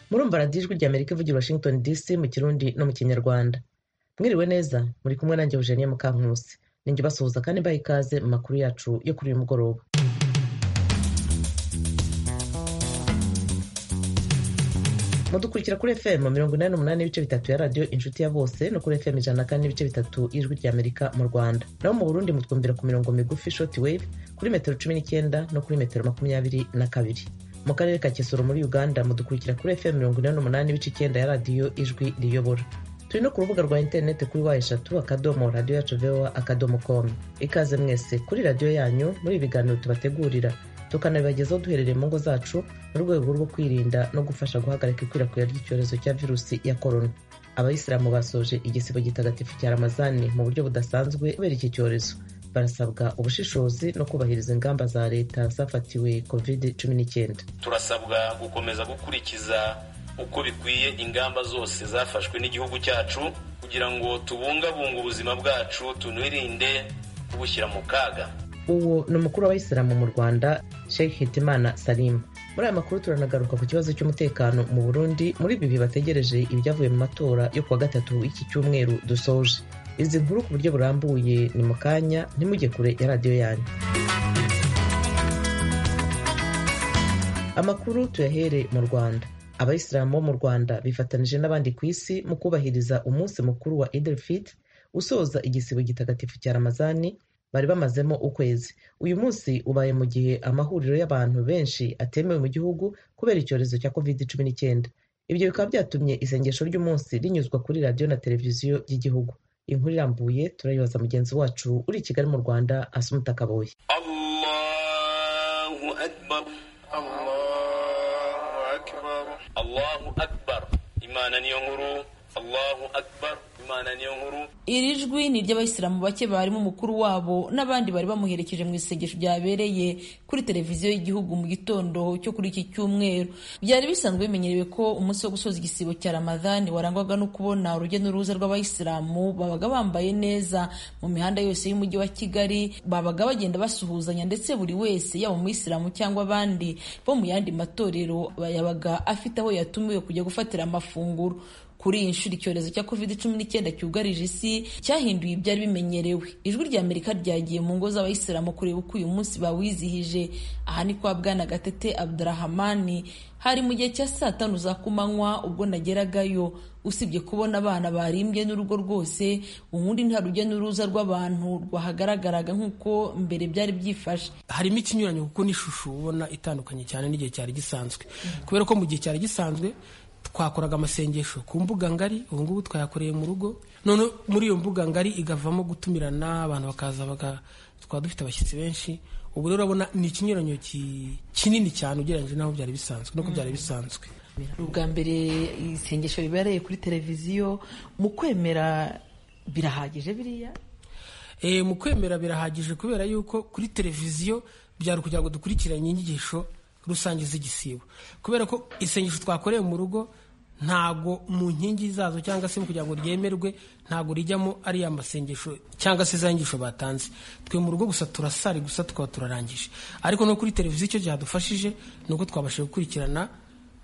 murumva radiyo ijwi ry'amerika ivugira i washington dc mu kirundi no mu kinyarwanda mwiriwe neza muri kumwe nanjye eugenie mukankusi ninjye ubasuhuza kandi mbaha ikaze mu makuru yacu yo kuri uyu mugoroba mudukurikira kuri fm mirongo inani n'umunani n'ibice bitatu ya radiyo inshuti ya bose no kuri fm ijana na kane n'ibice bitatu y'ijwi ry'amerika mu rwanda naho mu burundi mutwumvira ku mirongo migufi short wave kuri metero cumi n'icyenda no kuri metero makumyabiri na kabiri mu karere ka kisoro muri uganda mudukurikira kuri fm mirongo inani n'umunani n'ibice icyenda ya radiyo ijwi riyobora turi no ku rubuga rwa interineti kuri wa eshatu akadomo radiyo yacu voa akadomo komu ikaze mwese kuri radiyo yanyu muri ibi biganiro tubategurira tukanabibagezaho duherereye mu ngo zacu mu rwego rwo kwirinda no gufasha guhagarika ikwirakwira ry'icyorezo cya virusi ya korona abayisilamu basoje igisibo gitagatifu cya ramazani mu buryo budasanzwe kubera iki cyorezo barasabwa ubushishozi no kubahiriza ingamba za leta zafatiwe covid cumi n'icyenda turasabwa gukomeza gukurikiza uko bikwiye ingamba zose zafashwe n'igihugu cyacu kugira ngo tubungabunge ubuzima bwacu tunirinde kubushyira mu kaga uwo ni umukuru w'abayisilamu mu rwanda sheikh hitimana salimu muri aya makuru turanagaruka ku kibazo cy'umutekano mu burundi muri bibi bategereje ibyavuye mu matora yo kuwa gatatu iki cyumweru dusoje izi nkuru ku buryo burambuye ni mu kanya ntimujye kure ya radiyo yanyu amakuru tuyahere mu rwanda abayisilamu bo mu rwanda bifatanije n'abandi ku isi mu kubahiriza umunsi mukuru wa idelfit usoza igisibo gitagatifu cya ramazani bari bamazemo ukwezi uyu munsi ubaye mu gihe amahuriro y'abantu benshi atemewe mu gihugu kubera icyorezo cya covid cumi n'icyenda ibyo bikaba byatumye isengesho ry'umunsi rinyuzwa kuri radiyo na televiziyo by'igihugu inkuru irambuye turayibaza mugenzi wacu uri i kigali mu rwanda asumuta kaboye imana niyo nkuru allahu akbar imana niyo nkuru iri jwi ni iry'abayisilamu bake barimo umukuru wabo n'abandi bari bamuherekeje mu isengesho ryabereye kuri televiziyo y'igihugu mu gitondo cyo kuri iki cyumweru byari bisanzwe bimenyerewe ko umunsi wo gusoza igisibo cya ramadhani warangwaga no kubona urujya n'uruza rw'abayisilamu babaga bambaye neza mu mihanda yose y'umujyi wa kigali babaga bagenda basuhuzanya ndetse buri wese yaba umuyisilamu cyangwa abandi bo mu yandi matorero yabaga afite aho yatumiwe kujya gufatira amafunguro kuri iyi nshuro icyorezo cya covid cumi n'icyenda cyugarije isi cyahinduye ibyari bimenyerewe ijwi rya amerika ryagiye mu ngo z'abayisilamu kureba uko uyu munsi bawizihije aha ni kwa bwana gatete abdurahamani hari mu gihe cya saa tanu za kumanywa ubwo nageragayo usibye kubona abana barimbye n'urugo rwose ubundi nta rujya n'uruza rw'abantu rwahagaragaraga nk'uko mbere byari byifashe harimo ikinyuranyo kuko n'ishusho ubona itandukanye cyane n'igihe cyari gisanzwe kubera ko mu gihe cyari gisanzwe twakoraga amasengesho ku mbuga ngari ubu ngubu twayakoreye mu rugo none muri iyo mbuga ngari igavamo gutumirana abantu bakaza twaba dufite abashyitsi benshi ubu rero urabona ni ikinyuranyo kinini cyane ugereranyije n'aho byari bisanzwe nuko byari bisanzwe ubwa mbere isengesho ribereye kuri televiziyo mu kwemera birahagije biriya mu kwemera birahagije kubera yuko kuri televiziyo byari kugira ngo dukurikiranye inyigisho rusange z'igisibo kubera ko isengesho twakoreye mu rugo ntago mu nkingi zazo cyangwa se kugira ngo ryemerwe ntago rijyamo ariya masengesho cyangwa se za nyigisho batanze twe mu rugo gusa turasari gusa tukaba turarangije ariko no kuri televiziyo icyo byadufashije ni uko twabashije gukurikirana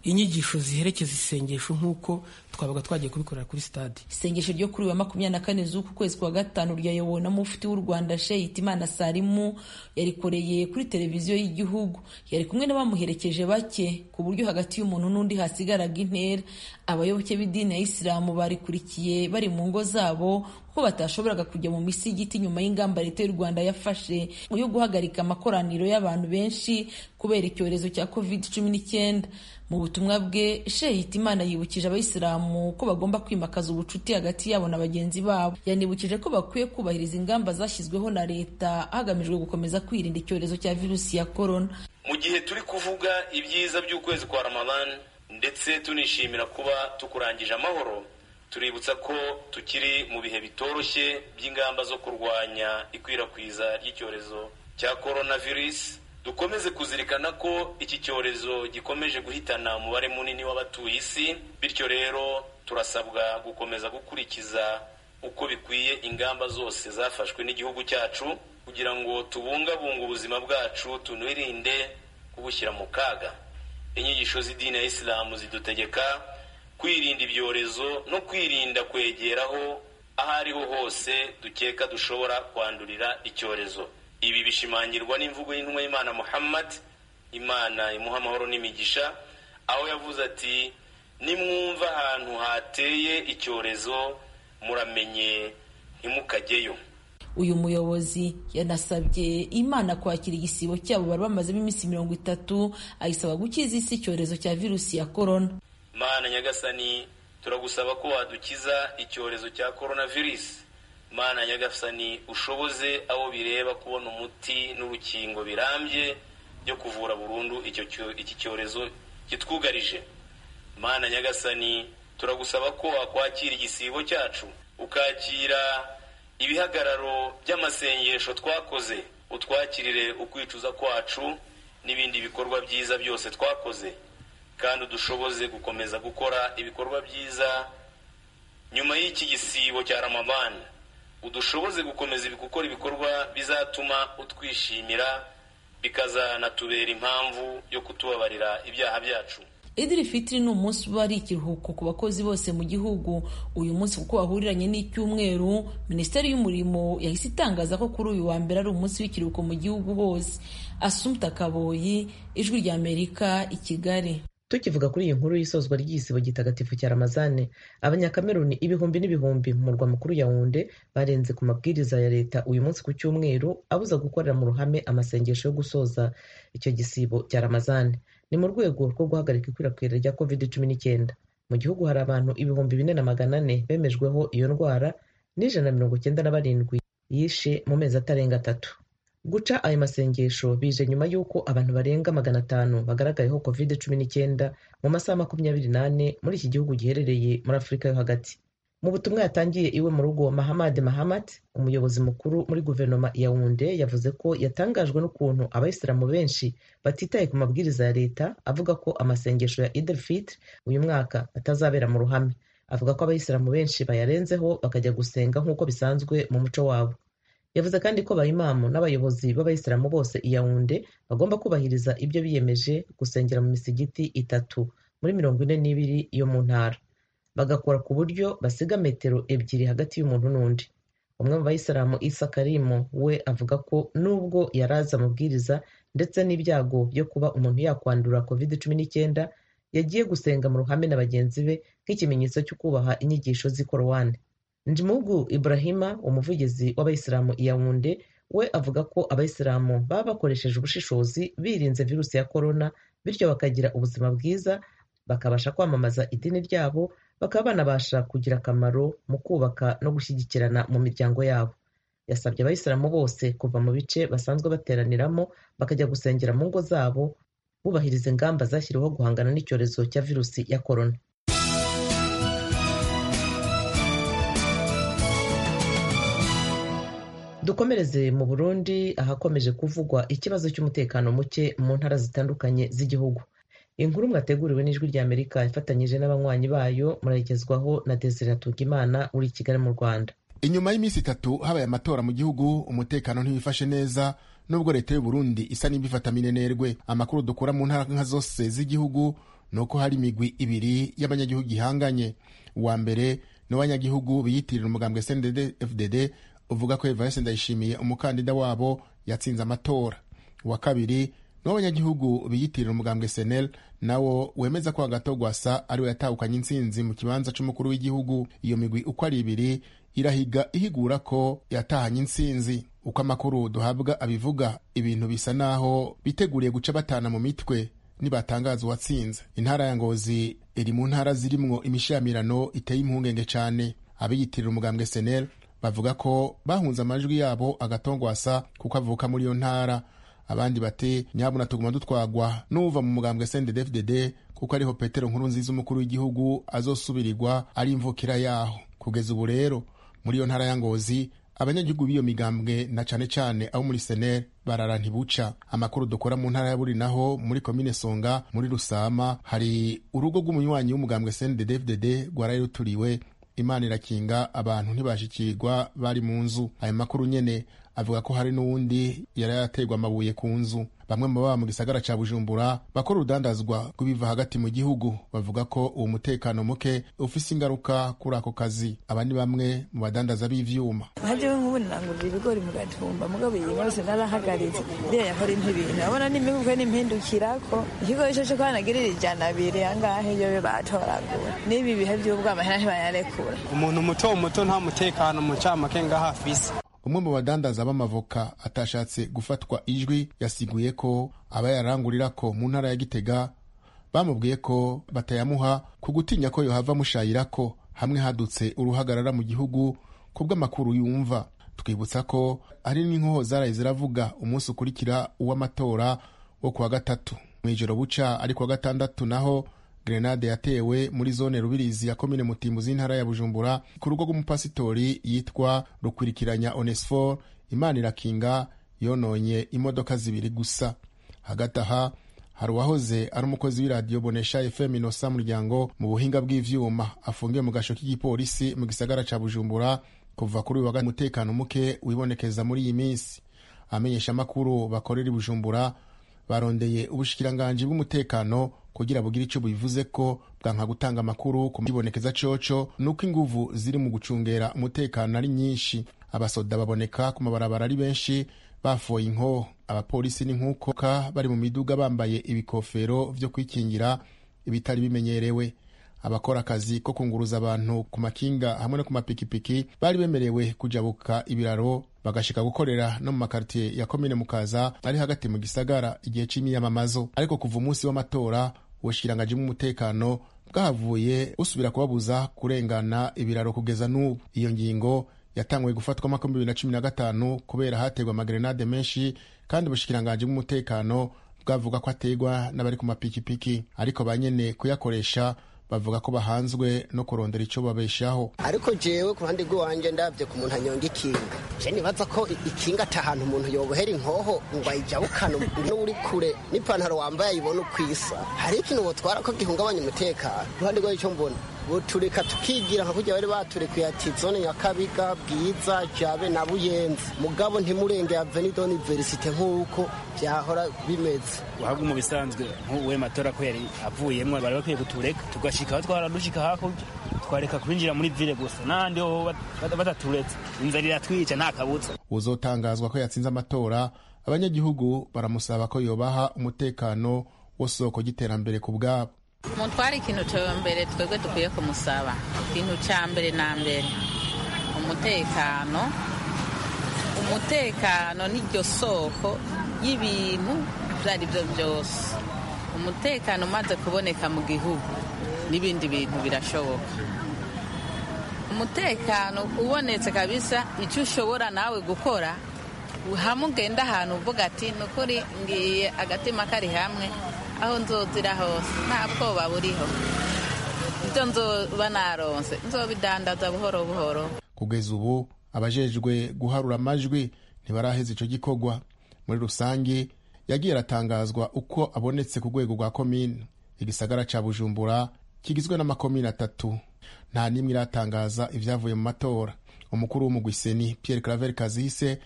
inyigisho ziherekeza isengesho nk'uko twabaga twagiye kubikorera kuri stade isengesho ryo kuri wa makumyabiri na kane z'uku kwezi kwa gatanu ryayobowe na mufti w'u rwanda sheyiti imana salimu yarikoreye kuri televiziyo y'igihugu yari kumwe n'abamuherekeje bake ku buryo hagati y'umuntu n'undi hasigaraga intera abayoboke b'idini ya isilamu barikurikiye bari mu ngo zabo ko batashoboraga kujya mu misigiti nyuma y'ingamba leta y'u rwanda yafashe yo guhagarika amakoraniro y'abantu benshi kubera icyorezo cya covid cumi n'icyenda mu butumwa bwe sheyiti imana yibukije abayisilamu ko bagomba kwimakaza ubucuti hagati yabo na bagenzi babo yanibukije ko bakwiye kubahiriza ingamba zashyizweho na leta hagamijwe gukomeza kwirinda icyorezo cya virusi ya korona mu gihe turi kuvuga ibyiza by'ukwezi kwa ramadani ndetse tunishimira kuba tukurangije amahoro tuributsa ko tukiri mu bihe bitoroshye by'ingamba zo kurwanya ikwirakwiza ry'icyorezo cya coronavirus dukomeze kuzirikana ko iki cyorezo gikomeje guhitana umubare munini w'abatuye isi bityo rero turasabwa gukomeza gukurikiza uko bikwiye ingamba zose zafashwe n'igihugu cyacu kugira ngo tubungabunge ubuzima bwacu tunirinde kubushyira mu kaga inyigisho z'idini ya isilamu zidutegeka kwirinda ibyorezo no kwirinda kwegeraho aho ariho hose dukeka dushobora kwandurira icyorezo ibi bishimangirwa n'imvugo y'intumwa y'imana muhammad imana imuha amahoro n'imigisha aho yavuze ati nimwumva ahantu hateye icyorezo muramenye ntimukajyeyo uyu muyobozi yanasabye imana kwakira igisibo cyabo bari bamazemo iminsi mirongo itatu ayisaba gukiza isi icyorezo cya virusi ya korona mana nyagasani turagusaba ko wadukiza icyorezo cya korona virusi mana nyagasani ushoboze abo bireba kubona umuti n'urukingo birambye byo kuvura burundu iki cyorezo kitwugarije mana nyagasani turagusaba ko wakwakira igisibo cyacu ukakira ibihagararo by'amasengesho twakoze utwakirire ukwicuza kwacu n'ibindi bikorwa byiza byose twakoze kandi udushoboze gukomeza gukora ibikorwa byiza nyuma y'iki gisibo cya ramabani udushoboze gukomeza gukora ibikorwa bizatuma utwishimira bikazanatubera impamvu yo kutubabarira ibyaha byacu idiri fitiri ni umunsi uba ari ikiruhuko ku bakozi bose mu gihugu uyu munsi kuko wahuriranye n'icyumweru minisiteri y'umurimo yahise itangaza ko kuri uyu wa mbere ari umunsi w'ikiruhuko mu gihugu hose asumta kaboyi ijwi rya amerika i kigali tukivuga kuri iyi nkuru y'isozwa ry'igisibo gitagatifu cya ramazane abanyakameruni ibihumbi n'ibihumbi mu murwa mukuru yawunde barenze ku mabwiriza ya leta uyu munsi ku cyumweru abuza gukorera mu ruhame amasengesho yo gusoza icyo gisibo cya ramazane ni mu rwego rwo guhagarika ikwirakwira rya covid cumi n'icyenda mu gihugu hari abantu ibihumbi bine na magana ane bemejweho iyo ndwara n'ijana na mirongo icyenda na barindwi yishe mu mezi atarenga atatu guca ayo masengesho bije nyuma y'uko abantu barenga magana atanu bagaragayeho covid cumi n'icyenda mu masaha makumyabiri n'ane muri iki gihugu giherereye muri afurika yo hagati mu butumwa yatangiye iwe mu rugo mahamad mahamat umuyobozi mukuru muri guverinoma ya wunde yavuze ko yatangajwe n'ukuntu abayisilamu benshi batitaye ku mabwiriza ya leta avuga ko amasengesho ya idel fitri uyu mwaka atazabera mu ruhame avuga ko abayisilamu benshi bayarenzeho bakajya gusenga nk'uko bisanzwe mu muco wabo yavuze kandi ko abayimamu n'abayobozi b'abayisilamu bose i yawunde bagomba kubahiriza ibyo biyemeje gusengera mu misigiti itatu muri mirongo ine n'ibiri yo mu ntara bagakora ku buryo basiga metero ebyiri hagati y'umuntu n'undi umwe mu bayisilamu isa karimo we avuga ko nubwo yari azi amabwiriza ndetse n'ibyago byo kuba umuntu yakwandura covid cumi n'icyenda yagiye gusenga mu ruhame na bagenzi be nk'ikimenyetso cyo kubaha inyigisho z'ikorowane njimugu ibrahima umuvugizi w'abayisilamu iyawunde we avuga ko abayisilamu baba bakoresheje ubushishozi birinze virusi ya korona bityo bakagira ubuzima bwiza bakabasha kwamamaza idini ryabo bakaba banabasha kugira akamaro mu kubaka no gushyigikirana mu miryango yabo yasabye abayisilamu bose kuva mu bice basanzwe bateraniramo bakajya gusengera mu ngo zabo bubahiriza ingamba zashyiriweho guhangana n'icyorezo cya virusi ya korona dukomereze mu burundi ahakomeje kuvugwa ikibazo cy'umutekano muke mu ntara zitandukanye z'igihugu inkuru mwateguriwe n'ijwi rya amerika ifatanyije n'abanywanyi bayo murayigezwaho na desire atugimana uri i kigali mu rwanda inyuma y'iminsi itatu habaye amatora mu gihugu umutekano ntiwifashe neza nubwo leta y'uburundi isa n'ibifata minenerwe amakuru dukura mu ntara nka zose z'igihugu ni uko hari imigwi ibiri y'abanyagihugu ihanganye uwa mbere ni uw'abanyagihugu biyitirira umugambwe snddfdd uvuga ko evariste ndayishimiye umukandida wabo yatsinze amatora uwa kabiri n'abanyagihugu biyitirira umugambwe senel nawo wemeza ko agatogwasa ariwe yatahukanye intsinzi mu kibanza cy'umukuru w'igihugu iyo migwi uko ari ibiri irahiga ihigura ko yatahanye intsinzi uko amakuru duhabwa abivuga ibintu bisa n'aho biteguriye guca batana mu mitwe nibatangaza uwatsinze intara ya ngozi iri mu ntara zirimwo imishamirano iteye impungenge cyane abiyitirira umugambwe senel bavuga ko bahunze amajwi yabo agatogwasa kuko avuka muri iyo ntara abandi bati nyabuna tuguma dutwagwa n'uva mu mugambwe snddfdd kuko ariho petero nkuru nziza umukuru w'igihugu azosubirirwa ari imvukira yaho kugeza ubu rero muri iyo ntara ya ngozi abanyagihugu b'iyo migambwe na cane cane abo muri sener barara ntibuca amakuru dukora mu ntara ya buri naho muri komine songa muri rusama hari urugo rw'umunywanyi w'umugambwe snddfdd rwarari ruturiwe imana irakinga abantu ntibashikirwa bari mu nzu ayo makuru nyene avuga ko hari n'uwundi yari yaterwa amabuye ku nzu bamwe mu baba mu gisagara cya bujumbura bakora urudandazwa rw'ibiva hagati mu gihugu bavuga ko uwo mutekano muke ufise ingaruka kuri ako kazi abandi bamwe mu badandaza b'ivyuma hajyewe nk'ubu nirangurira ibigori mu gatumba mugabo iyi yose narahagaritse iriya yakora impibintu urabona n'imibukwe n'impindukirako ikigo cyo cyo kwanagirira ijana abiri angahe iyo be batoragura n'ibi bihe by'ubwamahera ntibayarekura umuntu muto muto nta mutekano mu camake ngaho afise umwe mu badandaza b'amavoka atashatse gufatwa ijwi yasiguye ko abayarangurira ko mu ntara ya gitega bamubwiye ko batayamuha ku gutinya ko yohava amushayira ko hamwe hadutse uruhagarara mu gihugu kubw'amakuru yumva twibutsa ko hari n'inkoho zaraye ziravuga umunsi ukurikira uw'amatora wo kuwa gatatu mu ijoro buca ari kuwa gatandatu naho grenade yatewe muri zone rubirizi ya komine mutimbuzi y'intara ya bujumbura ku rugo rw'umupasitori yitwa rukwirikiranya onesfor imana irakinga yononye imodoka zibiri gusa hagati aha hari uwahoze ari umukozi w'iradiyo bonesha fm inosa muryango mu buhinga bw'ivyuma afungiwe mu gasho k'igipolisi mu gisagara ca bujumbura kuva kuri uyu wagati umutekano muke wibonekeza muri iyi minsi amenyesha amakuru bakorera i bujumbura barondeye ubushikiranganji bw'umutekano kugira bugire icyo bubivuze ko bwanka gutanga amakuru ku kibonekeza coco nuko inguvu ziri mu gucungera umutekano ari nyinshi abasoda baboneka ku mabarabara ari benshi bafoye inkoho abapolisi ni nk'uko ka bari mu miduga bambaye ibikofero vyo kwikingira ibitari bimenyerewe abakora akazi ko kunguruza abantu ku makinga hamwe no ku mapikipiki bari bemerewe kujabuka ibiraro bagashika gukorera no mu makaritiye ya komine mukaza ari hagati mu gisagara igihe c'imyiyamamazo ariko kuva umunsi w'amatora ubushikiranganji bw'umutekano bwahavuye busubira kubabuza kurengana ibiraro kugeza n'ubu iyo ngingo yatanguye gufatwa mwaka w'ibihumbi bibiri na cumi na gatanu kubera hategwa amagerenade menshi kandi ubushikiranganji bw'umutekano bwavuga ko ategwa n'abari ku mapikipiki ariko ba nyene kuyakoresha bavuga ko bahanzwe no kurondera icyo babeshaho ariko jewe ku ruhande rw'iwanjye ndabye ku muntu anyonga ikinga je nibaza ko ikinga ata hantu umuntu yobohera inkoho ngo ayijabukane no uri kure n'ipantaro wambaye ayibona uko isa hari ikintu botwara ko gihungabanya umutekano uruhande rw'icyo mbona butureka tukigira nka kujya bari baturekuye ati zone nyakabiga bwiza jabe na buyenzi mugabo ntimurenge aveni doni verisite nk'uko byahora bimeze uhabwa mu bisanzwe nk'uwe matora ko yari avuyemo bari bakwiye kutureka tugashikaho twaradushika hakurya twareka kwinjira muri vile gusa n'ahandi ho bataturetse inzara iratwica nta kabutsa uzotangazwa ko yatsinze amatora abanyagihugu baramusaba ko yobaha umutekano w'isoko ry'iterambere ku bwabo umutware ikintu cya mbere twebwe dukwiye kumusaba ikintu cya mbere na mbere umutekano umutekano n'iryo soko y'ibintu ibyo ari byo byose umutekano umaze kuboneka mu gihugu n'ibindi bintu birashoboka umutekano ubonetse kabisa icyo ushobora nawe gukora hamwe ugenda ahantu uvuga ati ni ukuri ngiye agatima kari hamwe aho nzozira hose nta bwoba buriho ibyo nzoba naronse nzobidandaza buhoro buhoro kugeza ubu abajejwe guharura amajwi ntibaraheza ico gikorwa muri rusange yagiye aratangazwa uko abonetse ku rwego rwa komine igisagara ca bujumbura kigizwe n'amakomine atatu nta n'imwe iratangaza ivyavuye mu matora umukuru w'umugwiseni pierre claver kazise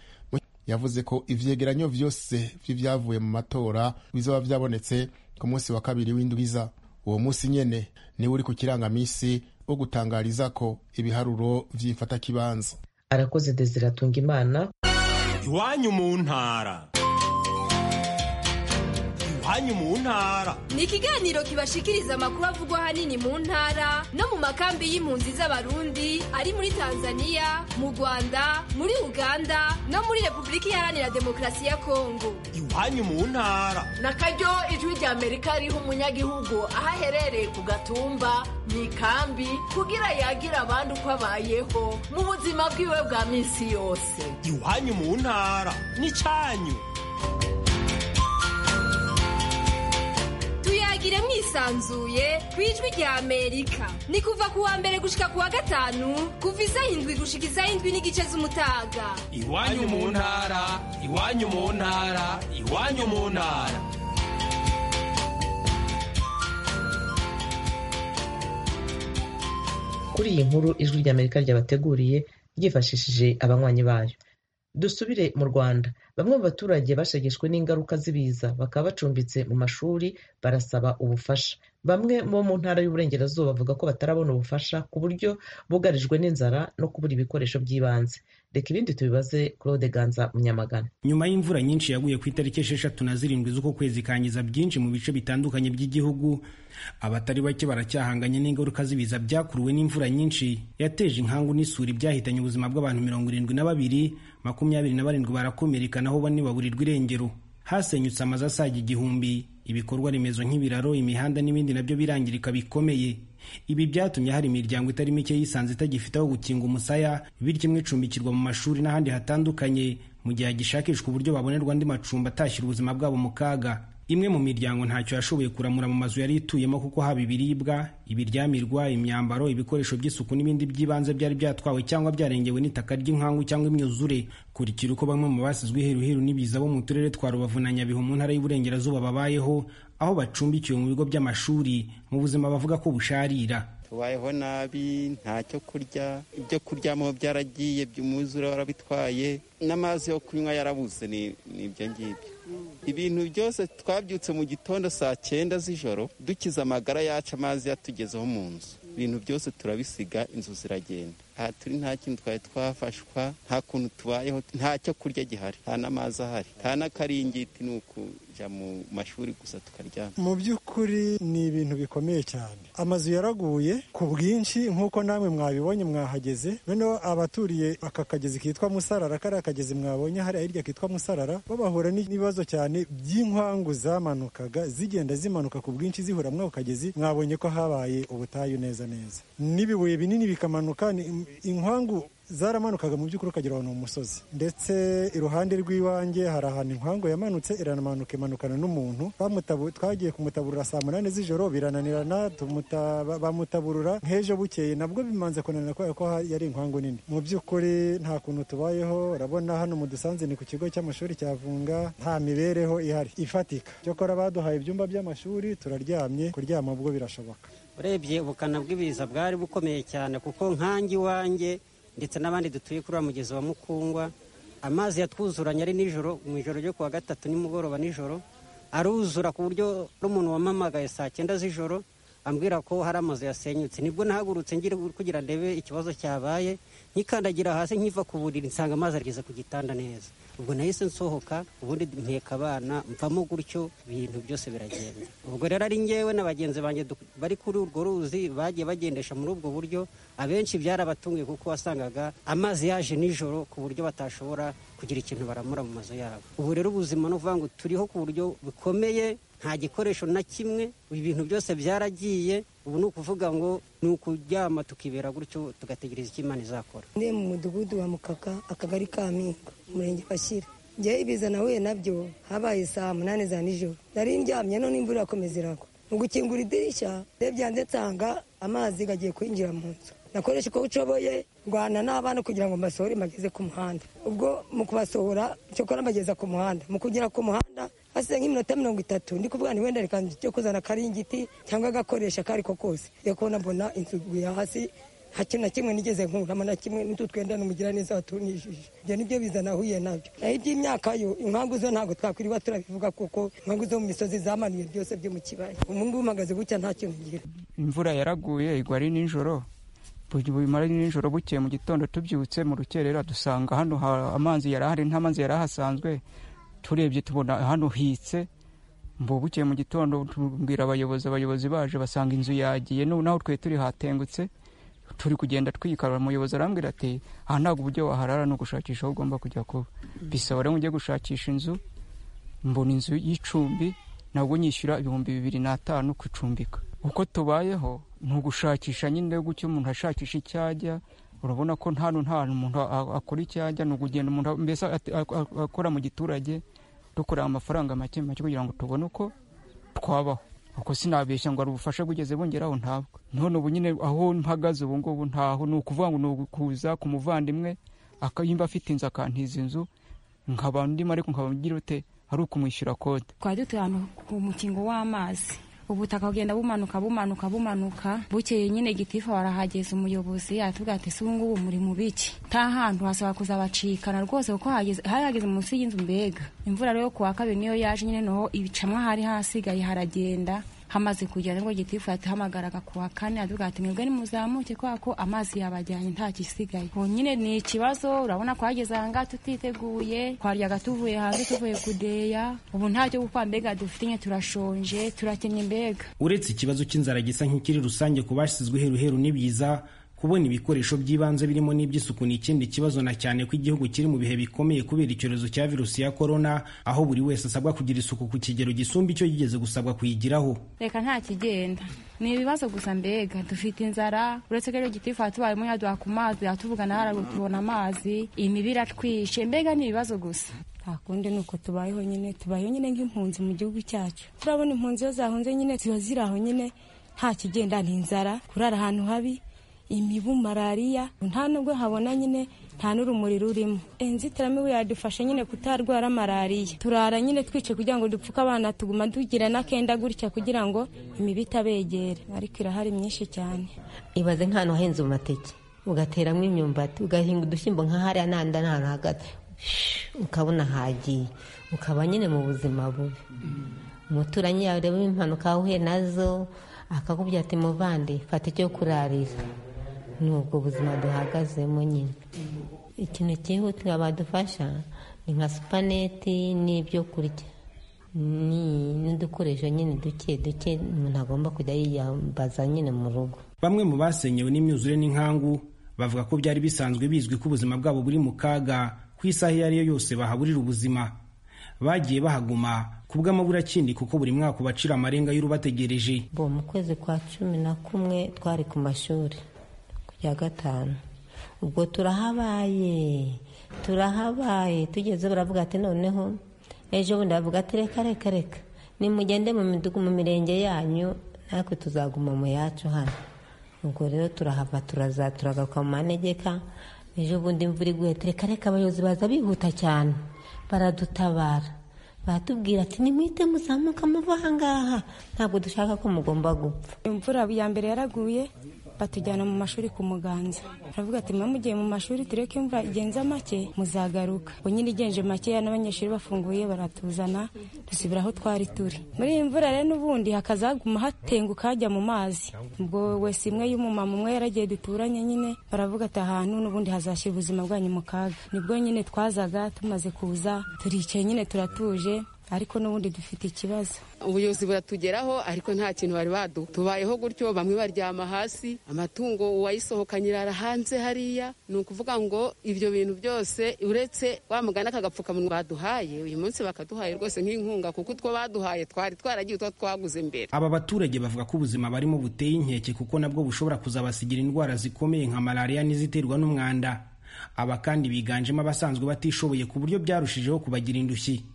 yavuze ko ivyegeranyo vyose vy'ivyavuye mu matora bizoba vyabonetse ku munsi wa kabiri w'indwiza uwo munsi nyene niwe uri ku kirangamisi wo gutangariza ko ibiharuro vy'imfatakibanza arakoze desiratunga imana iwanyu mu ntara iwanyu mu ntara ni ikiganiro kibashikiriza amakuru avugwa ahanini mu ntara no mu makambi y'impunzi z'abarundi ari muri tanzaniya mu rwanda muri uganda no muri repubulika iharanira demokarasi ya kongo iwanyu mu ntara na karyo ijwi ry'amerika riha umunyagihugu aho aherereye ku gatumba mu ikambi kugira yagira abandi uko abayeho mu buzima bwiwe bwa minsi yose iwanyu mu ntara n'icyanyu tuyagire mwisanzuye ku ijwi rya amerika ni kuva ku wa mbere gushika ku wa gatanu kuva isaha indwi gushika isaha indwi n'igice z'umutaga iwanyu mu ntara iwanyu mu ntara iwanyu mu ntara kuri iyi nkuru ijwi ry'amerika ryabateguriye ryifashishije abanywanyi bayo dusubire mu rwanda bamwe mu baturage bashegeshwe n'ingaruka z'ibiza bakaba bacumbitse mu mashuri barasaba ubufasha bamwe bo mu ntara y'uburengerazuba bavuga ko batarabona ubufasha ku buryo bugarijwe n'inzara no kubura ibikoresho by'ibanze reka ibindi tubibaze claude ganza munyamagana nyuma y'imvura nyinshi yaguye ku itariki esheshatu na zirindwi z'uko kwezi kangiza byinshi mu bice bitandukanye by'igihugu abatari bake baracyahanganye n'ingaruka z'ibiza byakuruwe n'imvura nyinshi yateje inkangu n'isuri byahitanye ubuzima bw'abantu mirongo irindwi na babiri makumyabiri na barindwi barakomereka naho bane baburirwa irengero hasenyutse amazu asaga igihumbi ibikorwa remezo nk'ibiraro imihanda n'ibindi nabyo birangirika bikomeye ibi byatumye hari imiryango itari mike yisanze itagifite aho gukinga umusaya bityo imwe icumbikirwa mu mashuri n'ahandi hatandukanye mu gihe hagishakishwa uburyo babonerwa andi macumbi atashyira ubuzima bwabo mu kaga imwe mu miryango ntacyo yashoboye kuramura mu mazu yari ituyemo kuko haba ibiribwa ibiryamirwa imyambaro ibikoresho by'isuku n'ibindi by'ibanze byari byatwawe cyangwa byarengewe n'itaka ry'inkangu cyangwa imyuzure kurikira uko bamwe mu basizwe iheruheru n'ibiza bo mu turere twa rubavu na nyabihu mu ntara y'uburengerazuba babayeho aho bacumbikiwe mu bigo by'amashuri mu buzima bavuga ko busharira tubayeho nabi nta cyo kurya ibyo kuryamo byaragiye umwuzure warabitwaye n'amazi yo kunywa yarabuze ni ibyo ngibyo ibintu byose twabyutse mu gitondo saa cyenda z'ijoro dukize amagara yacu amazi yatugezeho mu nzu ibintu byose turabisiga inzu ziragenda aha turi nta kintu twari twafashwa nta kuntu tubayeho nta cyo kurya gihari nta n'amazi ahari nta n'akaringiti ni uku mu mashuri gusa tukaryama mu by'ukuri ni ibintu bikomeye cyane amazu yaraguye ku bwinshi nk'uko namwe mwabibonye mwahageze noneho abaturiye aka kagezi kitwa musarara kariya kagezi mwabonye hariya hirya kitwa musarara bo bahura n'ibibazo cyane by'inkwangu zamanukaga zigenda zimanuka ku bwinshi zihura mw'ako kagezi mwabonye ko habaye ubutayu neza neza n'ibibuye binini bikamanuka inkwangu zaramanukaga mu by'ukuri ukagera ahantu mu musozi ndetse iruhande rw'iwanjye hari ahantu inkangu yamanutse iranamanuka imanukana n'umuntu twagiye kumutaburura saa munani z'ijoro birananirana bamutaburura nk'ejo bukeye nabwo bimanze kunanira kubera ko yari inkangu nini mu by'ukuri nta kuntu tubayeho urabona hano mu dusanze ni ku kigo cy'amashuri cya vunga nta mibereho ihari ifatika cyokora baduhaye ibyumba by'amashuri turaryamye kuryama ubwo birashoboka urebye ubukana bw'ibiza bwari bukomeye cyane kuko nkange iwanjye ndetse n'abandi dutuye kuri wa mugezi wa mukungwa amazi yatwuzuranye ari nijoro mu ijoro ryo kuwa gatatu nimugoroba nijoro aruzura ku buryo n'umuntu wamamagaye saa cyenda z'ijoro ambwira ko hari amazu yasenyutse nibwo nahagurutse ngira kugira ndebe ikibazo cyabaye nkikandagira hasi nkiva ku buriri nsanga amazi ageze ku gitanda neza ubwo nahise nsohoka ubundi mpeka abana mvamo gutyo ibintu byose biragenda ubwo rero ari ngewe na bagenzi banjye bari kuri urwo ruzi bagiye bagendesha muri ubwo buryo abenshi byarabatunguye kuko wasangaga amazi yaje nijoro ku buryo batashobora kugira ikintu baramura mu mazu yabo ubu rero ubuzima ni ukuvuga ngo turiho ku buryo bukomeye nta gikoresho na kimwe ibintu byose byaragiye ubu ni ukuvuga ngo ni ukuryama tukibera gutyo tugategereza icyo imana izakora ndi mu mudugudu wa mukaka akagari ka minka umurenge bashyira njye ibiza nahuye nabyo habaye saa munani za nijoro nari ndyamye none imvura irakomeza iragwa mu gukingura idirishya ndebya nsanga amazi agiye kwinjira mu nzu nakoresha uko nshoboye ndwana n'abana kugira ngo mbasohore mbageze ku muhanda ubwo mu kubasohora cyokora mbageza ku muhanda mu kugera ku muhanda hasize nk'iminota mirongo itatu ndi kuvuga ni wenda reka cyo kuzana akaringiti cyangwa agakoresha ako ari ko kose reka kubona mbona inzu iguye hasi nta kintu na kimwe nigeze nkuramo na kimwe n'utu twenda n'umugiraneza watunishije ibyo nibyo bizana ahuye nabyo naho iby'imyaka yo inkangu zo ntabwo twakwiriba turabivuga kuko inkangu zo mu misozi zamanuye byose byo mu kibaya ubu ngubu uhagaze gutya nta kintu ngira imvura yaraguye igwa ari nijoro bumara nijoro bukeye mu gitondo tubyutse mu rukerera dusanga hano amazi yarahari nta mazi yarahasanzwe turebye tubona hano hitse bukeye mu gitondo tubwira abayobozi abayobozi baje basanga inzu yagiye naho twe turi hatengutse turi kugenda twikarura umuyobozi arambwira ati aha ntabwo uburyo waharara ni ugushakisha aho ugomba kujya kuba bisaba rero ujye gushakisha inzu mbona inzu y'icumbi nabwo nyishyura ibihumbi bibiri n'atanu kucumbika uko tubayeho ni ugushakisha nyine gutyo umuntu ashakisha icyo ajya urabona ko nta nta umuntu akora icyo ajya ni ukugenda umuntu mbese akora mu giturage dukora amafaranga make make kugira ngo tubone uko twabaho uko sinabeshya ngo hari ubufasha bugeze bungeraho ntabwo none ubu nyine aho mpagaze ubu ngubu ntaho ni ukuvuga ngo ni ukuza ku muvandimwe akayimba afite inzu akantiza inzu nkaba ndimo ariko nkaba mgira ute ari ukumwishyura kode twari dutuye ahantu ku mukingo w'amazi ubutaka bugenda bumanuka bumanuka bumanuka bukeye nyine gitifu barahageza umuyobozi yatubwira ati ese ubu ngubu muri mu biki nta hantu hasaba kuzabacikana rwose kuko hageze- hari hageze munsi y'inzu mbega imvura rero ku wa kabiri niyo yaje nyine noho ibicamwa hari hasigaye haragenda hamaze kugera ngo gitifu yatuhamagaraga ku wa kane avuga ati mwebwe nimuzamuke kubera ko amazi yabajyanye nta gisigaye ubu nyine ni ikibazo urabona ko hageze ahangaha tutiteguye twaryaga tuvuye hanze tuvuye kudeya ubu ntacyo gukora mbega dufite nyine turashonje turakenye mbega uretse ikibazo cy'inzara gisa nk'ikiri rusange ku bashyizwe heruheru n'ibyiza kubona ibikoresho by'ibanze birimo n'iby'isuku ni ikindi kibazo na cyane ko igihugu kiri mu bihe bikomeye kubera icyorezo cya virusi ya korona aho buri wese asabwa kugira isuku ku kigero gisumba icyo yigeze gusabwa kuyigiraho reka nta kigenda ni ibibazo gusa mbega dufite inzara uretse ko rero gitifu hatubayemo yaduha ku mazi yatuvugana haraguru tubona amazi imibi iratwishe mbega ni ibibazo gusa nta kundi ni uko tubayeho nyine tubayeho nyine nk'impunzi mu gihugu cyacu turabona impunzi iyo zahunze nyine ziba ziri aho nyine nta kigenda ni inzara kurara ahantu habi imibu malariya nta nubwo habona nyine nta n'urumuri rurimo inzitiramibu yadufasha nyine kutarwara malariya turara nyine twice kugira ngo dupfuke abana tuguma tugira n'akenda gutya kugira ngo imibu itabegera ariko irahari myinshi cyane ibaze nk'ahantu hahinze amateke ugateramo imyumbati ugahinga udushyimbo nka hariya n'ahandi n'ahantu hagati ukabona hagiye ukaba nyine mu buzima bubi umuturanyi yareba impanuka ahuye nazo akakubwira ati muvande fata icyo kurarira ni ubwo buzima duhagazemo nyine ikintu cyihutirwa badufasha ni nka supaneti n'ibyo kurya ni n'udukoresho nyine duke duke umuntu agomba kujya yiyambaza nyine mu rugo bamwe mu basenyewe n'imyuzure n'inkangu bavuga ko byari bisanzwe bizwi ko ubuzima bwabo buri mu kaga ku isaha iyo ariyo yose bahaburira ubuzima bagiye bahaguma ku bw'amabura kindi kuko buri mwaka ubacira amarenga y'urubategereje bo mu kwezi kwa cumi na kumwe twari ku mashuri ku ya gatanu ubwo turahabaye turahabaye tugeze baravuga ati noneho ejo bundi bavuga ati reka reka reka nimugende mu midugu mu mirenge yanyu natwe tuzaguma mu yacu hano ubwo rero turahava turaza turagaruka mu manegeka ejo bundi imvura iguye ati reka reka abayobozi baza bihuta cyane baradutabara baratubwira ati nimwite muzamuka muva ahangaha ntabwo dushaka ko mugomba gupfa imvura ya mbere yaraguye batujyana mu mashuri ku muganza baravuga ati mwe mugiye mu mashuri tureke imvura igenza make muzagaruka ubwo nyine igenje makeya n'abanyeshuri bafunguye baratuzana dusubira aho twari turi muri iyi mvura rero n'ubundi hakazaguma hatenguka hajya mu mazi ubwo wese imwe y'umumama umwe yaragiye duturanye nyine baravuga ati ahantu n'ubundi hazashyira ubuzima bwanyu mu kaga nibwo nyine twazaga tumaze kuza turicaye nyine turatuje ariko n'ubundi dufite ikibazo ubuyobozi buratugeraho ariko nta kintu bari badu tubayeho gutyo bamwe baryama hasi amatungo uwayisohokanye irara hanze hariya ni ukuvuga ngo ibyo bintu byose uretse wa mugana kagapfukamunwa baduhaye uyu munsi bakaduhaye rwose nk'inkunga kuko utwo baduhaye twari twaragiye utwo twaguze mbere aba baturage bavuga ko ubuzima barimo buteye inkeke kuko nabwo bushobora kuzabasigira indwara zikomeye nka malariya n'iziterwa n'umwanda aba kandi biganjemo abasanzwe batishoboye ku buryo byarushijeho kubagira indushyi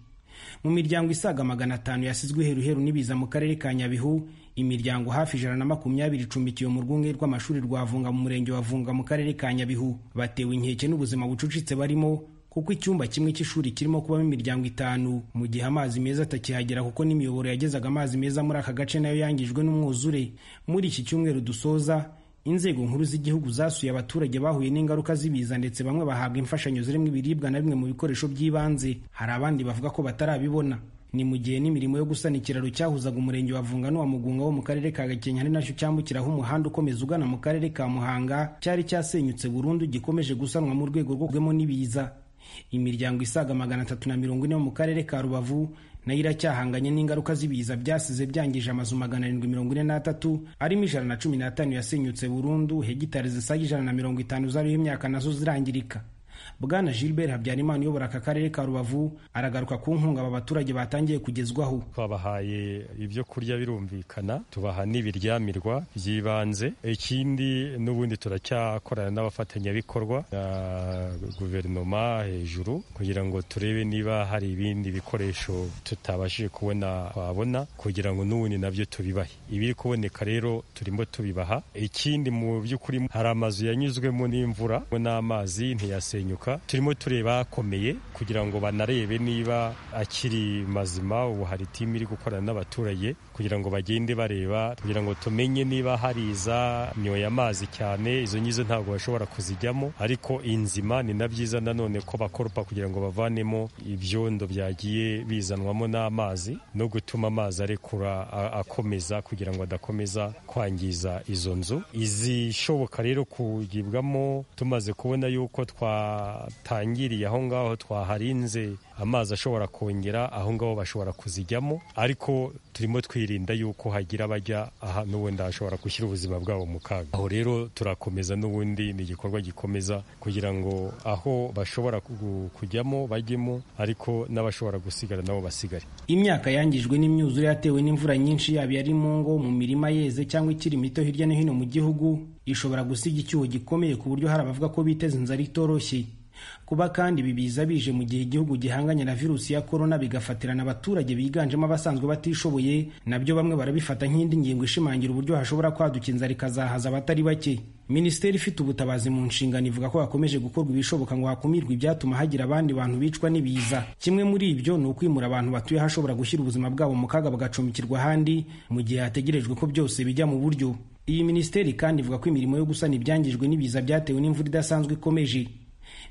mu miryango isaga magana atanu yasizwe heruheru n'ibiza mu karere ka nyabihu imiryango hafi ijana na makumyabiri icumbikiwe mu rwunge rw'amashuri rwa vunga mu murenge wa vunga mu karere ka nyabihu batewe inkeke n'ubuzima bucucitse barimo kuko icyumba kimwe cy'ishuri kirimo kubamo imiryango itanu mu gihe amazi meza atakihagera kuko n'imiyoboro yagezaga amazi meza muri aka gace nayo yangijwe n'umwuzure muri iki cyumweru dusoza inzego nkuru z'igihugu zasuye abaturage bahuye n'ingaruka z'ibiza ndetse bamwe bahabwa imfashanyo zirimo ibiribwa na bimwe mu bikoresho by'ibanze hari abandi bavuga ko batarabibona ni mu gihe n'imirimo yo gusana ikiraro cyahuzaga umurenge wa vunga n'uwa mugunga wo mu karere ka gakenke ari nacyo cyambukiraho umuhanda ukomeza ugana mu karere ka muhanga cyari cyasenyutse burundu gikomeje gusanwa mu rwego rwo kugwemo n'ibiza imiryango isaga magana atatu na mirongo ine yo mu karere ka rubavu nayo iracyahanganye n'ingaruka z'ibiza byasize byangije amazu magana arindwi mirongo ine n'atatu arimo ijana na cumi n'atanu yasenyutse burundu hegitari zisaga ijana na mirongo itanu zariho imyaka nazo zirangirika bwana gilbert habyarimana uyobora aka karere ka rubavu aragaruka ku nkunga aba baturage batangiye kugezwaho twabahaye ibyo kurya birumvikana tubaha n'ibiryamirwa by'ibanze ikindi n'ubundi turacyakorana n'abafatanyabikorwa na guverinoma hejuru kugira ngo turebe niba hari ibindi bikoresho tutabashije kubona twabona kugira ngo n'ubundi nabyo tubibahe ibiri kuboneka rero turimo tubibaha ikindi mu by'ukuri hari amazu yanyuzwemo n'imvura n'amazi ntiyasenyuka kugaruka turimo tureba akomeye kugira ngo banarebe niba akiri mazima ubu hari timu iri gukorana n'abaturage kugira ngo bagende bareba kugira ngo tumenye niba hari iza nyoye amazi cyane izo ngizo ntabwo bashobora kuzijyamo ariko inzima ni na byiza nanone ko bakoropa kugira ngo bavanemo ibyondo byagiye bizanwamo n'amazi no gutuma amazi arekura a- akomeza kugira ngo adakomeza kwangiza izo nzu izishoboka rero kugibwamo tumaze kubona yuko twatangiriye aho ngaho twaharinze amazi ashobora kongera aho ngaho bashobora kuzijyamo ariko turimo twirinda yuko hagira abajya aha n'ubundi hashobora gushyira ubuzima bwabo mu kaga aho rero turakomeza n'ubundi ni igikorwa gikomeza kugira ngo aho bashobora ku- kujyamo bajyemo ariko n'abashobora gusigara nabo basigare imyaka yangijwe n'imyuzure yatewe n'imvura nyinshi yaba ari mu ngo mu mirima yeze cyangwa ikiri mito hirya no hino mu gihugu ishobora gusiga icyuho gikomeye ku buryo hari abavuga ko biteza inzara itoroshye kuba kandi ibi biza bije mu gihe igihugu gihanganye na virusi ya korona bigafatirana abaturage biganjemo abasanzwe batishoboye nabyo bamwe barabifata nk'indi ngingo ishimangira uburyo hashobora kwaduka inzara ikazahaza abatari bake minisiteri ifite ubutabazi mu nshingano ivuga ko hakomeje gukorwa ibishoboka ngo hakumirwe ibyatuma hagira abandi bantu bicwa n'ibiza kimwe muri ibyo ni ukwimura abantu batuye ahashobora gushyira ubuzima bwabo mu kaga bagacumbikirwa ahandi mu gihe hategerejwe ko byose bijya mu buryo iyi minisiteri kandi ivuga ko imirimo yo gusana ibyangijwe n'ibiza byatewe n'imvura idasanzwe ikomeje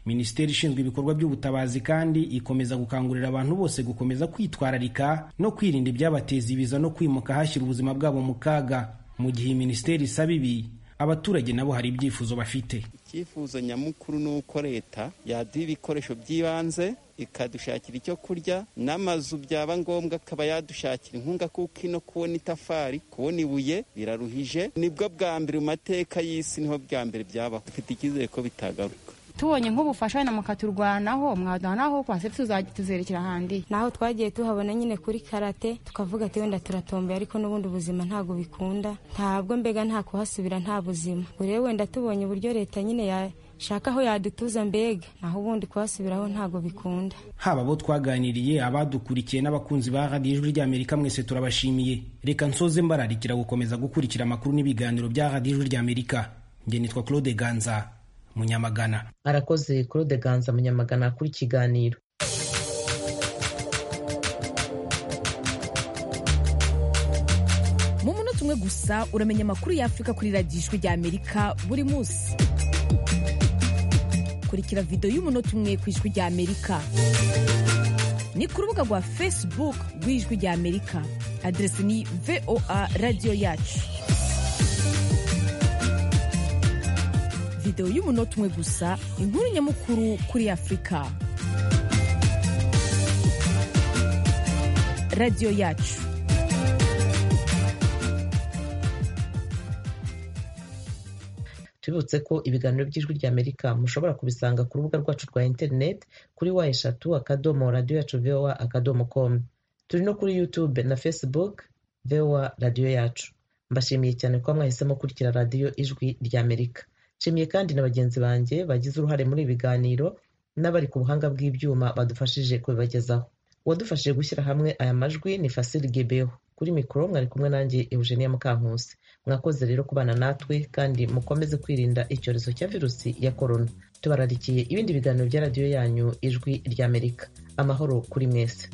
minisiteri ishinzwe ibikorwa by'ubutabazi kandi ikomeza gukangurira abantu bose gukomeza kwitwararika no kwirinda ibyabateza ibiza no kwimuka hashyira ubuzima bwabo mu kaga mu gihe iyi minisiteri isaba ibi abaturage nabo hari ibyifuzo bafite icyifuzo nyamukuru ni uko leta yaduha ibikoresho by'ibanze ikadushakira icyo kurya n'amazu byaba ngombwa akaba yadushakira inkunga kuko ino kubona itafari kubona ibuye biraruhije nibwo bwa mbere mu mateka y'isi niho bwa mbere byabaho dufite icyizere ko bitagaruka tubonye nk'ubufasha na mukaturwanaho mwaduhanaho kwase tuzerekera ahandi naho twagiye tuhabona nyine kuri karate tukavuga ati wenda turatomboye ariko n'ubundi ubuzima ntabwo bikunda ntabwo mbega nta kuhasubira nta buzima Ubwo rero wenda tubonye uburyo leta nyine yashaka aho yadutuza mbega naho ubundi kuhasubiraho ntabwo bikunda haba abo twaganiriye abadukurikiye n'abakunzi ba radiyo ijwi ry'amerika mwese turabashimiye reka nsoze mbararikira gukomeza gukurikira amakuru n'ibiganiro bya radiyo ijwi ry'amerika njye nitwa claude ganza munyamagana arakoze claude ganza munyamagana kuri kiganiro mu munota umwe gusa uramenya amakuru y'afurika kuri radiyo ijwi ry'amerika buri munsi kurikira videwo y'umunota umwe ku ijwi ry'amerika ni ku rubuga rwa facebook rw'ijwi ry'amerika adresi ni voa radiyo yacu videwo y'umunota umwe gusa inkuru nyamukuru kuri afurika radiyo yacu tubibutse ko ibiganiro by'ijwi rya amerika mushobora kubisanga ku rubuga rwacu rwa interineti kuri wa eshatu akadomo radiyo yacu vowa akadomo komu turi no kuri yutube na facebook vowa radiyo yacu mbashimiye cyane kuba mwahisemo kurikira radiyo ijwi rya amerika nshimiye kandi na bagenzi banjye bagize uruhare muri ibi biganiro n'abari ku buhanga bw'ibyuma badufashije kubibagezaho uwadufashije gushyira hamwe aya majwi ni fasili gebeho kuri mikoro mwari kumwe nanjye eugenia mukankusi mwakoze rero kubana natwe kandi mukomeze kwirinda icyorezo cya virusi ya korona tubararikiye ibindi biganiro bya radiyo yanyu ijwi ry'amerika amahoro kuri mwese